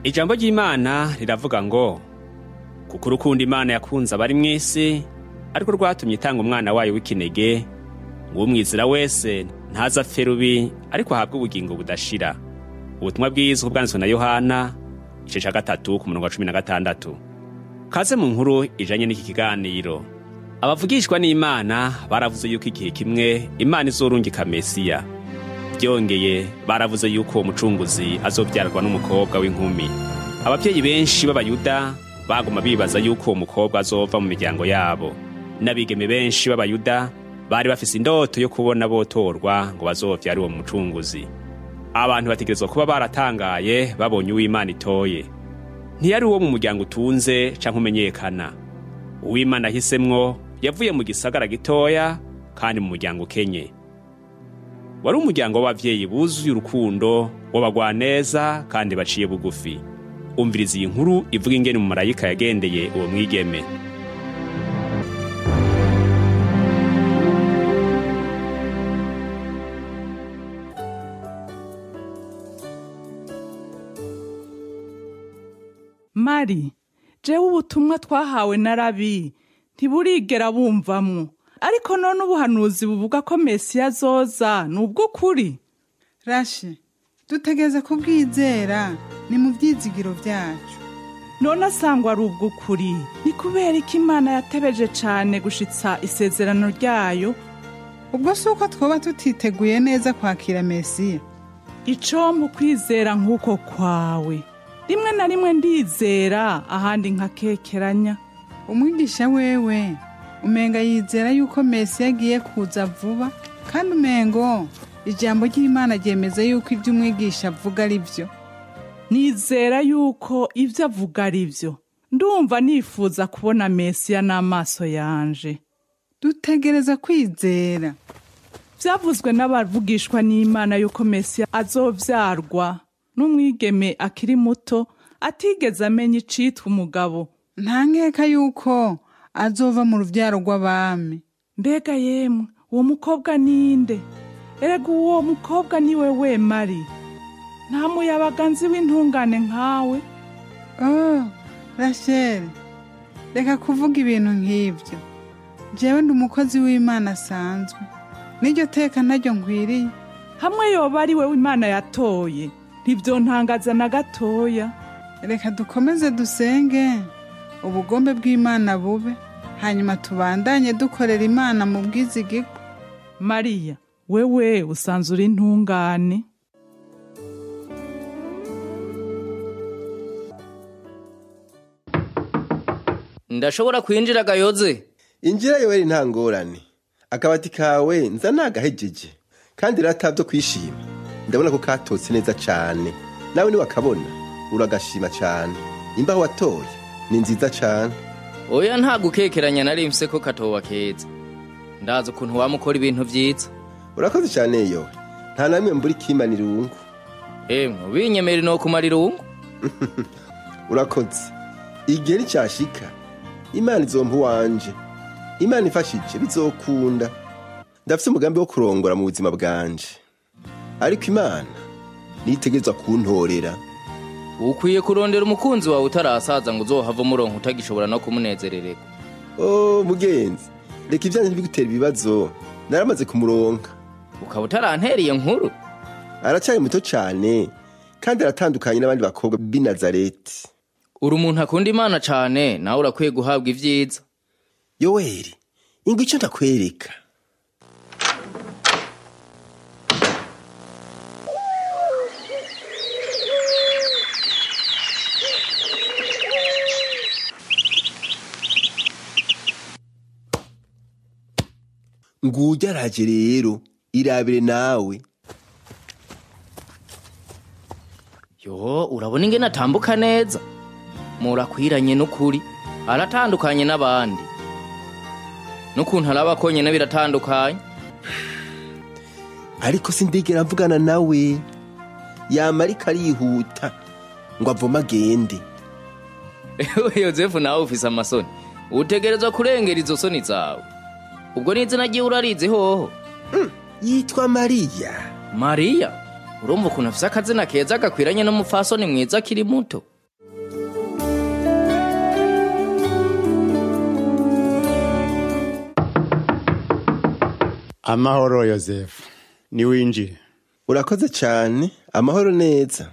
ijambo ry'imana riravuga ngo kuko urukundo imana yakunze abari mu isi ariko rwatumye itanga umwana wayo w'ikinege ngo umwizira wese ntaza apfe rubi ariko ahabwe ubugingo budashira ubutumwa bwiza bwanditswe na yohana igice cya gatatu ku murongo wa cumi na gatandatu kaze mu nkuru ijanye n'iki kiganiro abavugishwa n'imana baravuze yuko igihe kimwe imana izorungika mesiya byongeye baravuze yuko uwo mucunguzi azobyarwa n'umukobwa w'inkumi ababyeyi benshi b'abayuda baguma bibaza yuko uwo mukobwa azova mu miryango yabo n'abigeme benshi b'abayuda bari bafise indoto yo kubona botorwa ngo bazovyare uwo mucunguzi abantu bategerezwa kuba baratangaye babonye uw'imana itoye ntiyari uwo mu muryango utunze canke umenyekana uw'imana ahisemwo yavuye mu gisagara gitoya kandi mu muryango ukenye wari umuryango w'abavyeyi buzuye urukundo w'abagwaneza kandi baciye bugufi umviriza iyi nkuru ivuga ingene umumarayika yagendeye uwo mwigeme mari jewe ubutumwa twahawe na rabi ntiburigera bumvamwo ariko none ubuhanuzi buvuga ko mesiya azoza ni ubw'ukuri rashi dutegeze kubwizera ni mu byizigiro byacu none asangwa ari ubw'ukuri ni kubera ko imana yatebeje cane gushitsa isezerano ryayo ubwo si uko twoba tutiteguye neza kwakira mesiya icompa ukwizera nk'uko kwawe rimwe na rimwe ndizera ahandi nkakekeranya umwigisha wewe umenga yizera yuko mesiya agiye kuza vuba kandi umengo ijambo ry'imana ryemeza yuko ibyo umwigisha avuga ari byo nizera yuko ibyo avuga ari byo ndumva nifuza kubona mesiya n'amaso yanje dutegereza kwizera byavuzwe n'abavugishwa n'imana yuko mesiya azovyarwa n'umwigeme akiri muto atigeze amenya icitwa umugabo nta nkeka yuko azova mu rubyaro rw'abami mbega yemwe uwo mukobwa ninde erega uwo mukobwa niwe we mari nta muyabaga nzi w'intungane nkawe oh rasheli reka kuvuga ibintu nk'ibyo jewe ndi umukozi w'imana asanzwe n'iryo teka naryo nkwiriye hamwe yoba ari we imana yatoye ntibyontangaza na gatoya reka dukomeze dusenge ubugombe bw'imana bube hanyuma tubandanye dukorera imana mu bwizigirwa mariya wewe usanzwe uri intungane ndashobora kwinjira gayoze injira yoweri nta ngorane akabati kawe nza nagahejeje kandi rata byo kwishima ndabona ko katotse neza cane nawe niwakabona uragashima cane imbaho watoye ni nziza cane oya nta gukekeranya nari mfise ko katoba keza ndazi ukuntu wamukora ibintu vyiza urakoze cane yowe nta namwe mbura ikimana irungu emwe ubinyemera no kumara irungu urakoze igihe nicashika imana izompa uwanje imana ifashije bizokunda ndafise umugambi wo kurongora mu buzima bwanje ariko imana nitegerezwa kuntorera ukwiye kurondera umukunzi wawe utarasaza ngo uzohava umurongo utagishobora no kumunezerererwa o mugenzi reka ivyanje ntibigutera ibibazo naramaze kumuronka ukaba utarantereye nkuru aracyari muto cane kandi aratandukanye n'abandi bakobwa b'i nazareti uri umuntu akunda imana cane nawe urakwiye guhabwa ivyiza yoweri ingwa ico ndakwereka ngujya araje rero irabire nawe yo urabona ingene atambuka neza murakwiranye n'ukuri aratandukanye n'abandi n'ukuntu araba konyene biratandukanye ariko sindigera mvugana nawe yama ariko arihuta ngo avome agende ewe yozefu nawe ufise amasoni utegerezwa kurengera izo soni zawe ubwo n'izina ryiwe urarizi hoho yitwa mariya mariya urumva ukuntu afise akazina keza gakwiranye n'umupfasoni mwiza akiri muto amahoro yosefu niwinjire urakoze cyane amahoro neza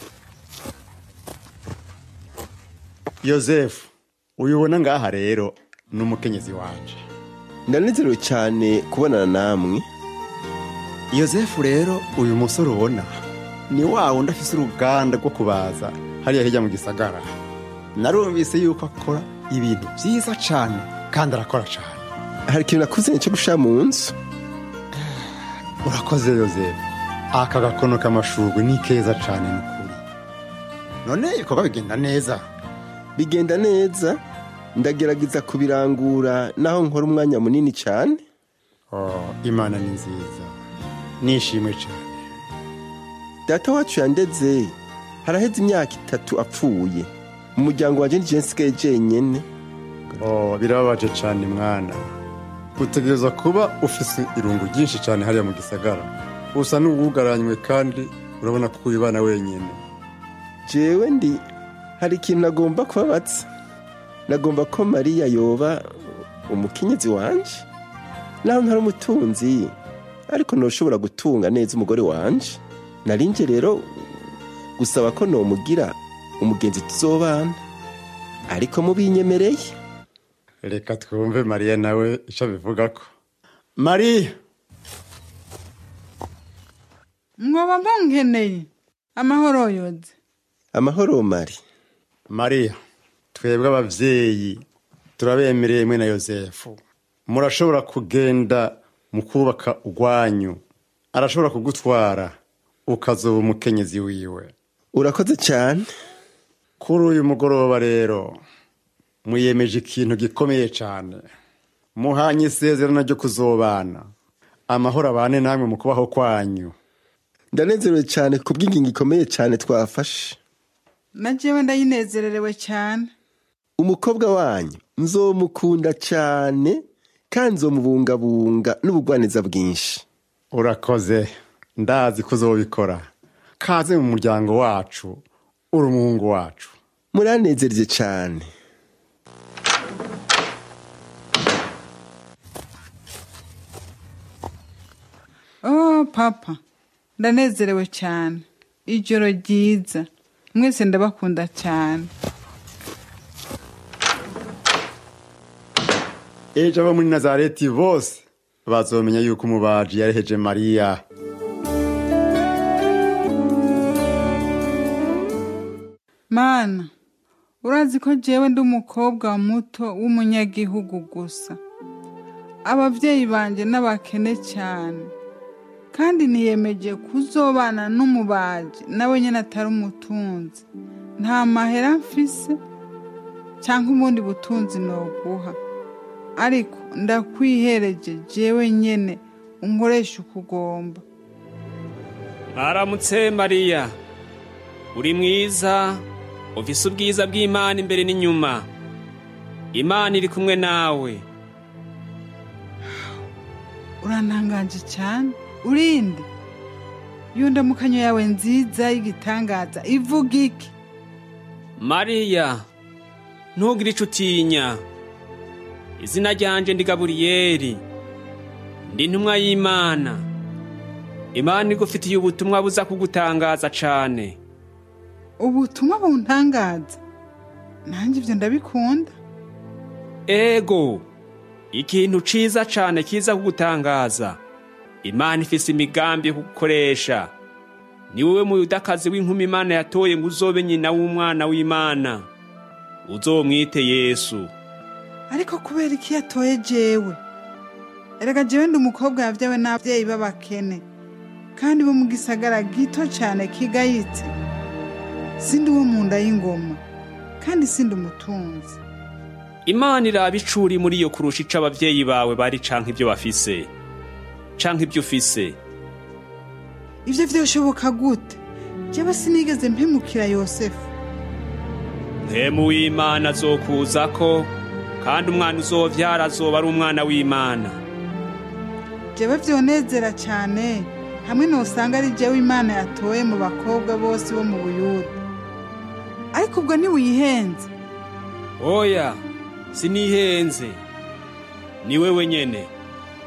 yosefu uyubona ngaha rero ni umukenyezi wanje ndanezerewe cyane kubonana namwe yosefu rero uyu musore ubona ni wa wundi afise uruganda rwo kubaza hariya hirya mu gisagara narumvise yuko akora ibintu byiza cyane kandi arakora cyane hari ikintu nakuzanye cyo gushira mu nzu urakoze yosefu aka gakono k'amashurwe ni keza cyane ni ukuri none ibikorwa bigenda neza bigenda neza ndagerageza kubirangura naho nkora umwanya munini cyane oh, imana ni nziza nishimwe cyane data wacu yandeze haraheze imyaka itatu apfuye umuryango wanjye nije nsigaye jenyene oh, birababaje cyane mwana utegereza kuba ufise irungu ryinshi cyane hariya mu gisagara usa n'uwugaranywe kandi urabona ko uyibana wenyine jewe ndi hari ikintu nagomba kubabatsa nagomba ko mariya yoba umukenyezi wanje naho ntari umutunzi ariko ntushobora gutunga neza umugore wanje narinje rero gusaba ko nomugira umugenzi tuzobana ariko mubinyemereye reka twumve mariya nawe icyo abivuga ko mariya mwoba munkeneye amahoro yoze amahoro mari mariya twebwe ababyeyi turabemereye mwe na yosefu murashobora kugenda mu kubaka urwanyu arashobora kugutwara ukazoba umukenyezi wiwe urakoze cyane kuri uyu mugoroba rero muyemeje ikintu gikomeye cyane muhanye isezerano ryo kuzobana amahoro abane namwe mu kubaho kwanyu ndanezerewe cyane ku bw'ingingo ikomeye cyane twafashe na jewe ndayinezererewe cyane umukobwa wanyu nzomukunda cyane kandi nzomubungabunga n'ubugwaniza bwinshi urakoze ndazi ko uzobikora kaze mu muryango wacu uri umuhungu wacu muranezerye cyane oh papa ndanezerewe cyane ijoro ryiza mwese ndabakunda cyane ejo abo muri nazareti bose bazomenya yuko umubaji yareheje mariya mana urazi ko jewe ndi umukobwa muto w'umunyagihugu gusa ababyeyi banjye n'abakene cyane kandi niyemeje kuzobana n'umubaji nawe nyine atari umutunzi nta mahera mfise cyangwa ubundi butunzi noguha ariko ndakwihereje jewe nyine unkoresha ukugomba mwaramutse mariya uri mwiza ufise ubwiza bw'imana imbere n'inyuma imana iri kumwe nawe urantangaje cyane urinde iyo ndamukanyo yawe nziza y'igitangaza ivuga iki mariya ntugire ico utinya izina ryanje ndi gaburiyeli ndi intumwa y'imana imana igufitiye ubutumwa buza kugutangaza cane ubutumwa buntangaza nanjye ibyo ndabikunda ego ikintu ciza cane kiza kugutangaza imana ifise imigambi yo kugukoresha ni wowe muyudakazi w'inkumi imana yatoye ngo uzobe nyina w'umwana w'imana uzomwite yesu ariko kubera iki yatoye jewe erega jewe ndi umukobwa yabyawe n'ababyeyi b'abakene kandi bo mu gisagara gito cyane kigayitse sindi uwo mu nda y'ingoma kandi sindi umutunzi imana iraba icuri muri iyo kurusha ico abavyeyi bawe bari canke ibyo bafise canke ibyo ufise ibyo byoshoboka gute jewe sinigeze mpemukira yosefu mpemu w'imana azokuzako kandi umwana uzovyara azoba ari umwana w'imana jewe vyonezera cyane hamwe nosanga ari jewe imana yatoye mu bakobwa bose bo mu buyuda ariko ubwo ntiwihenze oya sinihenze ni wewe nyene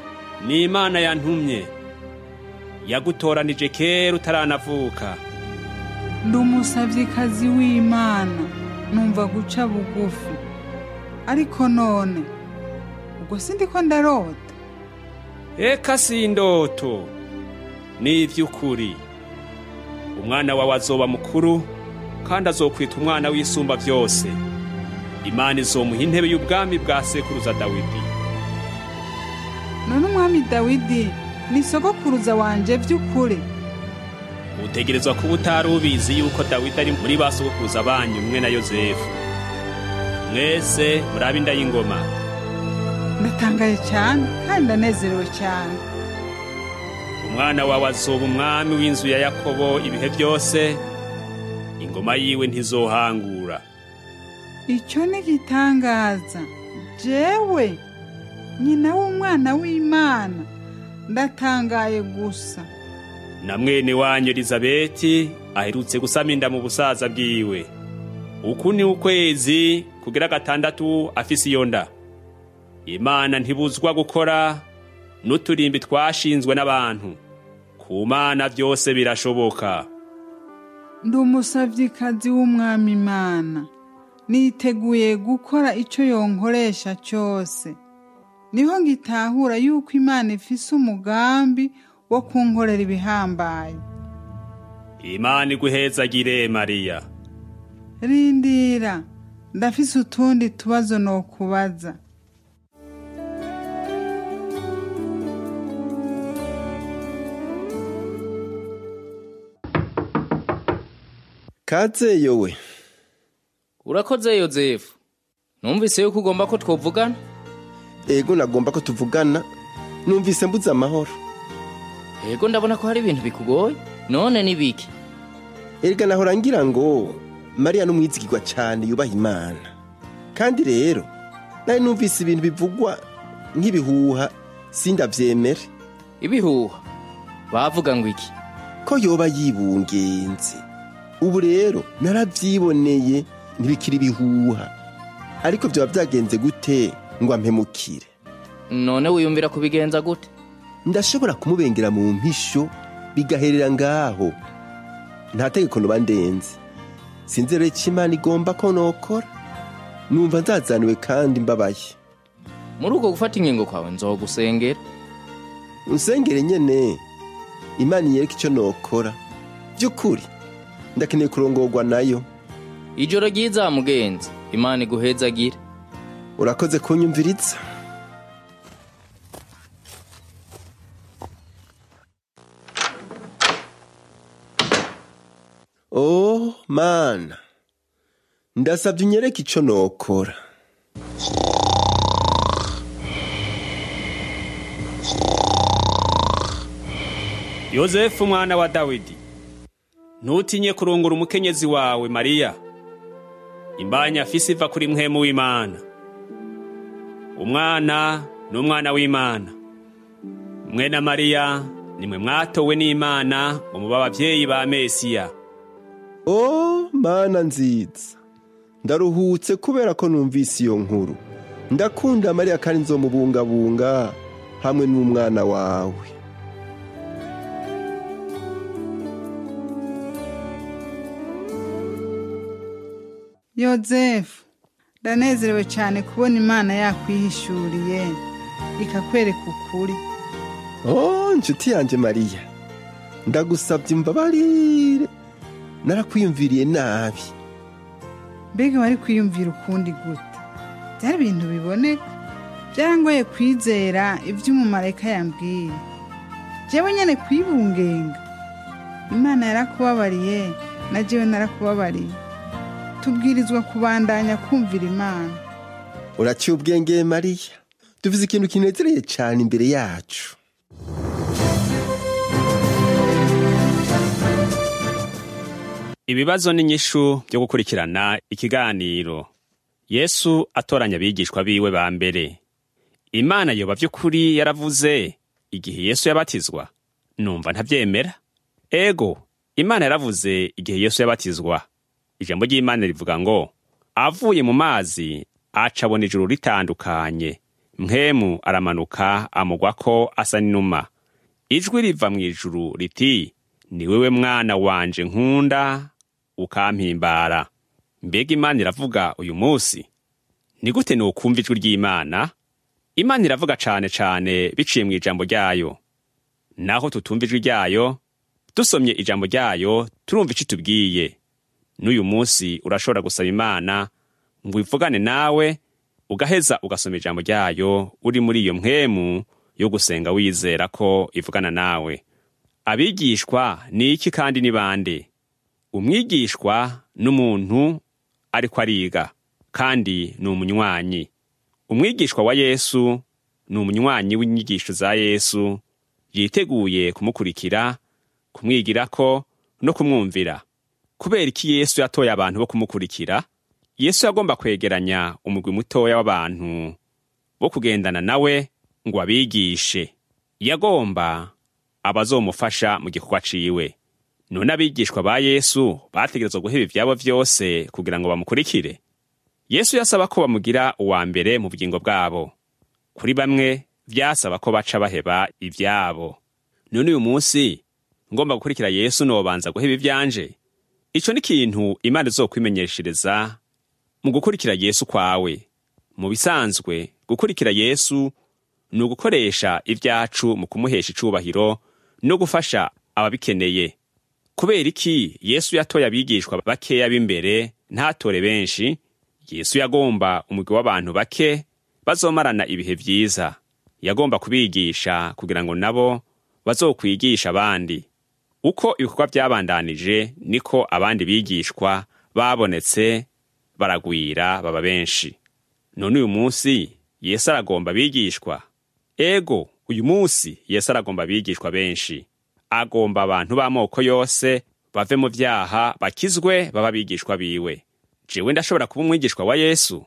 ni imana yantumye yagutoranije kera utaranavuka ndi umusavyikazi w'imana numva guca bugufi ariko none ubwo sindiko ndarota eka si indoto ni ivy'ukuri umwana wawe azoba mukuru kandi azokwita umwana w'isumba vyose imana izomuha intebe y'ubwami bwa sekuruza dawidi none umwami dawidi ni sogokuruza wanje vy'ukuri utegerezwa kuba utari ubizi yuko dawidi ari muri ba sogokuruza banyu umwe na yozefu mwese murabe inda y'ingoma ndatangaye cyane kandi ndanezerewe cyane umwana wawe azoba umwami w'inzu ya yakobo ibihe byose ingoma yiwe ntizohangura icyo ni igitangaza jewe nyina w'umwana w'imana ndatangaye gusa na mwene wanyu elizabeti aherutse gusama inda mu busaza bwiwe uku ni ukwezi kugira gatandatu afise iyo nda imana ntibuzwa gukora n'uturimbi twashinzwe n'abantu ku mana byose birashoboka ndi umusavyikazi w'umwami imana niteguye gukora icyo yonkoresha cyose niho ngitahura yuko imana ifise umugambi wo kunkorera ibihambaye imana iguhezagire mariya rindira ndafise utundi tubazo nokubaza kaze yowe urakoze yozefu numvise yuko ugomba ko twovugana ego nagomba ko tuvugana numvise mbuze amahoro yego ndabona ko hari ibintu bikugoye none ni biki erega nahora ngira ngo mariya n'umwizigirwa cyane yubaha imana kandi rero nari numvise ibintu bivugwa nk'ibihuha sindavyemere ibihuha bavuga ngo iki ko yoba yibungenze ubu rero naravyiboneye ntibikiri ibihuha ariko vyoba vyagenze gute ngo ampemukire none wiyumvira kubigenza gute ndashobora kumubengera mu mpisho bigaherera ngaho nta tegeko noba ndenze sinzi rero icyo imana igomba ko nokora numva nzazaniwe kandi mbabaye muri uko gufata ingingo kwawe nzogusengera unsengere nyene imana inyereka icyo nokora by'ukuri ndakeneye kurongorwa nayo ijoro ryiza mugenzi imana iguhezagire urakoze kunyumviriza oh mana ndasabye unyereke icyo nokora yozefu umwana wa dawidi ntutinye kurungura umukenyezi wawe mariya imbanya afise iva kuri mwemu w'imana umwana ni umwana w'imana mwe na mariya nimwe mwatowe n'imana ngo mube ababyeyi ba mesiya oh mana nziza ndaruhutse kubera ko numvise iyo nkuru ndakunda mariya kandi nzomubungabunga hamwe n'umwana wawe yozefu ndanezerewe cyane kubona imana yakwihishuriye ikakwereka ukuri oh nshuti yanjye mariya ndagusabye imbabarire narakwiyumviriye nabi mbega wari kwiyumvira ukundi gute byari ibintu biboneka byarangoye kwizera ibyo umumarayika yambwiye jewe nyine kwibungenga imana yarakubabariye na jewe narakubabariye tubwirizwa kubandanya kumvira imana uraciye ubwenge mariya tuvuze ikintu kinezereye cyane imbere yacu ibibazo n'inyishu byo gukurikirana ikiganiro yesu atoranya abigishwa biwe ba mbere imana yoba by'ukuri yaravuze igihe yesu yabatizwa numva ntabyemera ego imana yaravuze igihe yesu yabatizwa ijambo ry'imana rivuga ngo avuye mu mazi aca abona ijuru ritandukanye mpemu aramanuka amugwa ko asa n'inuma ijwi riva mu ijuru riti ni wewe mwana wanje nkunda ukampimbara mbega imana iravuga uyu munsi ni gute nukumva ijwi ry'imana imana iravuga cane cane biciye mu ijambo ryayo naho tutumva ijwi ryayo dusomye ijambo ryayo turumva ico tubwiye n'uyu munsi urashobora gusaba imana ngo ivugane nawe ugaheza ugasoma ijambo ryayo uri muri iyo mpwemu yo gusenga wizera ko ivugana nawe abigishwa ni iki kandi ni bande umwigishwa n'umuntu ariko ariga kandi ni umunywanyi umwigishwa wa yesu ni umunywanyi w'inyigisho za yesu yiteguye kumukurikira kumwigirako no kumwumvira kubera iki yesu yatoye abantu bo kumukurikira yesu yagomba kwegeranya umugwi mutoya w'abantu bo kugendana nawe ngo abigishe yagomba abazomufasha mu gikorwa ciwe none abigishwa ba yesu bategerezwa guheba ivyabo vyose kugira ngo bamukurikire yesu yasaba ko bamugira uwa mbere mu bugingo bwabo kuri bamwe vyasaba ko baca baheba ivyabo none uyu munsi ngomba gukurikira yesu nobanza guheba ivyanje ico ni ikintu imana izokwimenyeshereza mu gukurikira yesu kwawe mu bisanzwe gukurikira yesu ni ugukoresha ibyacu mu kumuhesha icubahiro no gufasha ababikeneye kubera iki yesu yatoye abigishwa bakeya b'imbere ntatore benshi yesu yagomba umugwi w'abantu bake bazomarana ibihe vyiza yagomba kubigisha kugira ngo nabo bazokwigisha abandi uko ibikorwa byabandanije niko abandi bigishwa babonetse baragwira baba benshi none uyu munsi yesu aragomba abigishwa ego uyu munsi yesu aragomba abigishwa benshi agomba abantu b'amoko yose bave mu vyaha bakizwe baba abigishwa biwe jewe ndashobora kuba umwigishwa wa yesu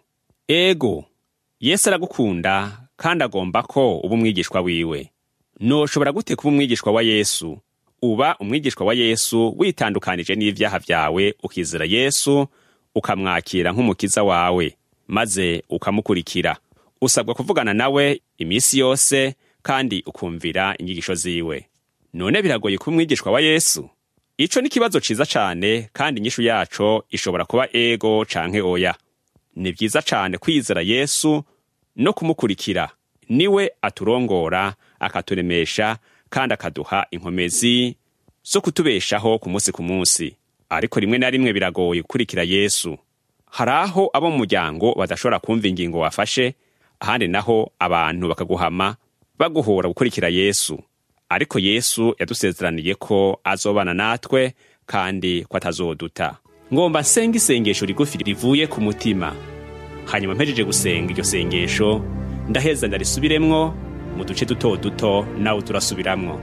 ego yesu aragukunda kandi agomba ko uba umwigishwa wiwe noshobora gute kuba umwigishwa wa yesu uba umwigishwa wa yesu witandukanije n'ivyaha vyawe ukizera yesu ukamwakira nk'umukiza wawe maze ukamukurikira usabwa kuvugana nawe iminsi yose kandi ukumvira inyigisho ziwe none biragoye kuba umwigishwa wa yesu ico ni ikibazo ciza cane kandi inyishu yaco ishobora kuba ego canke oya ni vyiza cane kwizera yesu no kumukurikira niwe aturongora akaturemesha kandi akaduha inkomezi zo kutubeshaho ku munsi ku munsi ariko rimwe na rimwe biragoye gukurikira yesu hari aho abo mu muryango badashobora kumva ingingo wafashe ahandi naho abantu bakaguhama baguhora gukurikira yesu ariko yesu yadusezeraniye ko azobana natwe kandi ko atazoduta ngomba nsenga isengesho rigufi rivuye ku mutima hanyuma mpejeje gusenga iryo sengesho ndaheza ndarisubiremwo mu duce duto duto nawe turasubiramwo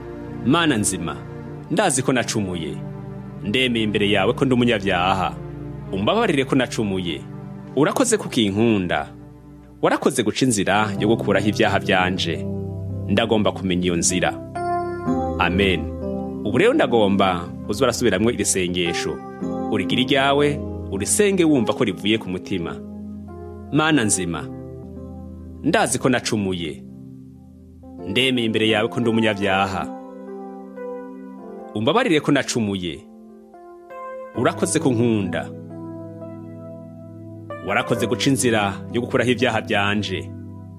mana nzima ndazi ko nacumuye ndemeye imbere yawe ko ndi umunyabyaha umbabarire ko nacumuye urakoze kukinkunda warakoze guca inzira yo gukuraho ibyaha byanje ndagomba kumenya iyo nzira amen ubu rero ndagomba uze urasubiramwo iri sengesho urigira iryawe urisenge wumva ko rivuye ku mutima mana nzima ndazi ko nacumuye ndemeye imbere yawe ko ndi umunyabyaha umbabarire ko nacumuye urakoze ko nkunda warakoze guca inzira yo gukuraho ibyaha byanje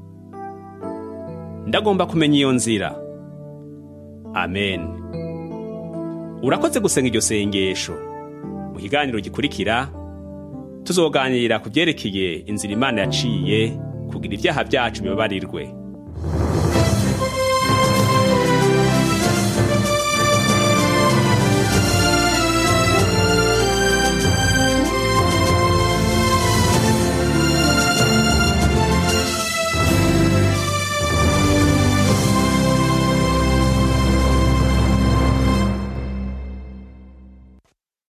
ndagomba kumenya iyo nzira amen urakoze gusenga iryo sengesho mu kiganiro gikurikira tuzoganira ku byerekeye inzira imana yaciye kugira ibyaha byacu bibabarirwe